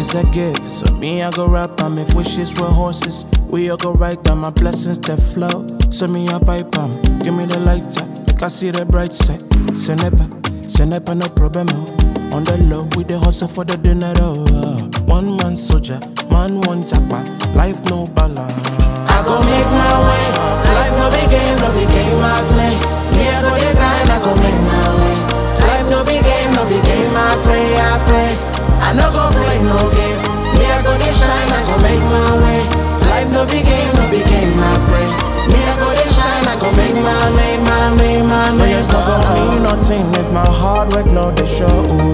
is a gift. So me, I go rap am if wishes were horses. We all go right down my blessings that flow. So me, I pipe am. Give me the lighter, make I see the bright side. Senepa, Senepa, no problem. On the low, we the hustle for the dinner. Oh, uh. One man soldier, man one japa. Life no balance. I go make my way. Life no be game, no be game I play. Me I go dey grind, I go make my way. Life no be game, no be game I pray, I pray. I no go play no games. Me I go dey shine, I go make my way. Life no be game, no be game I pray. Me I go dey shine, I go make my way, my way, my No, way. it's not gonna mean nothing if my hard work no they show.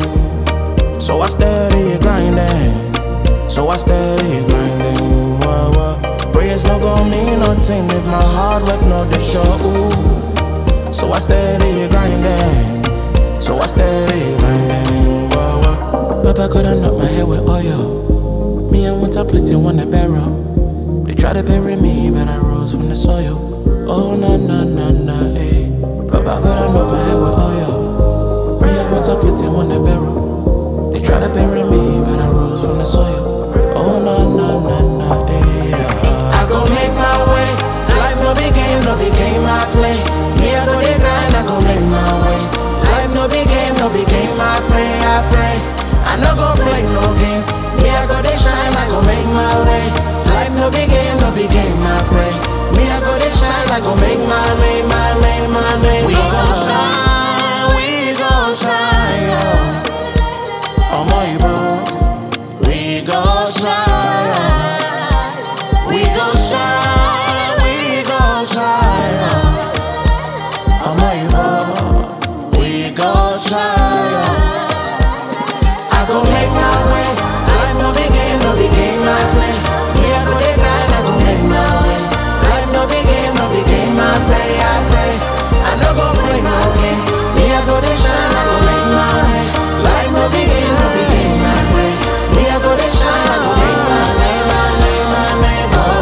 So I steady grinding. So I steady grinding. Whoa, whoa. Prayers no gonna mean nothing if my hard work no they show. So I steady grinding. So I steady grinding. Whoa, whoa. Papa coulda knocked my head with oil. Me and one top plenty on the barrel. They try to bury me, but I rose from the soil. Oh na na na na, eh. Papa coulda knocked my head with oil. Me and one top plenty on the barrel. They try to bury me, but I rose from the soil. Oh na na na na, eh. I go make my way. Life no be game, no be game I play. Me I go dey grind, I go make my way. Life no be game, no be game I pray, I pray. I no go play no games. Me I go dey shine, I go make my way. Life no be game, no be game I pray. Me I go dey shine, I go make my way, my way, my way. We gon' shine, we gon' shine, yeah. Ọmọ Ìbò, we gon' shine, yeah. we gon' shine, we gon' shine. yeah. Ọmọ Ìbò, we gon' shine. yeah. I go make my way. Life no be game, no be game I play. Me I go dey grind, I go make my way. Life no be game, no be game I pray, I pray. I no go play no games. Me I go dey shine, I go make my way. Life no be game, no be game I pray. Me I go dey shine, I go make my way, my way, my way.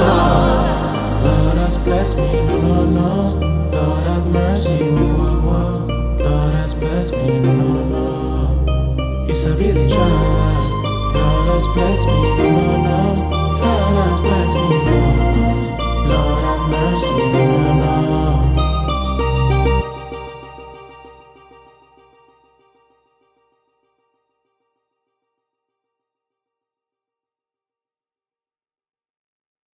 Oh. Lord has blessed me, no, no, no. Lord have mercy, whoa, whoa, whoa. Lord has blessed me, no, no, no. You said really try. God has blessed me, no, no, no. God has blessed me, no, no, no. Lord have mercy, no, no, no.